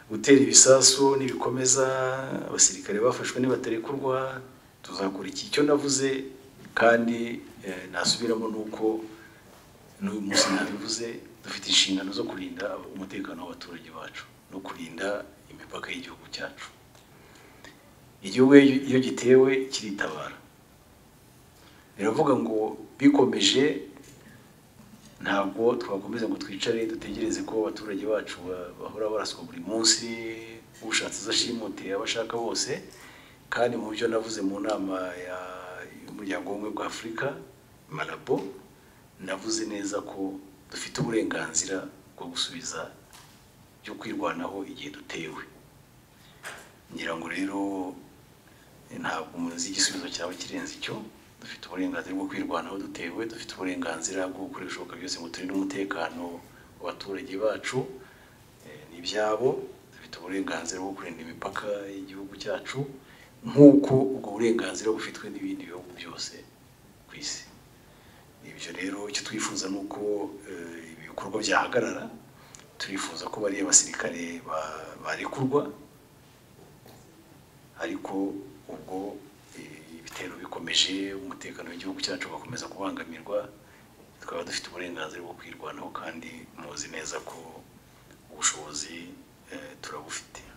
gutera ibisasu nibikomeza abasirikare bafashwe nibatari kurwa tuzakora iki icyo navuze kandi eh, nasubiramo ni uko n'uyu munsi nabivuze dufite inshingano zo kurinda umutekano w'abaturage bacu no kurinda imipaka y'igihugu cyacu igihugu iyo- iyo gitewe kiritabara biravuga ngo bikomeje ntabwo twakomeza ngo twicare dutegereze ko abaturage bacu ba- bahora baraswa buri munsi ushatse izo ashimute abo ashaka bose kandi mu byo navuze mu nama ya- y'umuryango w'ubumwe bwa afurika marabo navuze neza ko dufite uburenganzira bwo gusubiza byo kwirwanaho igihe dutewe ngira ngo rero ntabwo umuzi igisubizo cyaba kirenze icyo dufite uburenganzira bwo kwirwanaho dutewe dufite uburenganzira bwo gukora ibishoboka byose ngo turinde umutekano w'abaturage bacu eh, n'ibyabo dufite uburenganzira bwo kurinda imipaka y'igihugu cyacu nk'uko ubwo burenganzira bufitwe n'ibindi bihugu byose ku isi ibyo rero icyo twifuza ni uko eh, ibi bikorwa byahagarara turifuza ko bariya basirikare ba- barekurwa ariko ubwo eh, ibitero bikomeje umutekano w'igihugu cyacu ugakomeza kubangamirwa twaba dufite uburenganzira bwo kwirwanaho kandi muzi neza ko ubushobozi eh, turabufite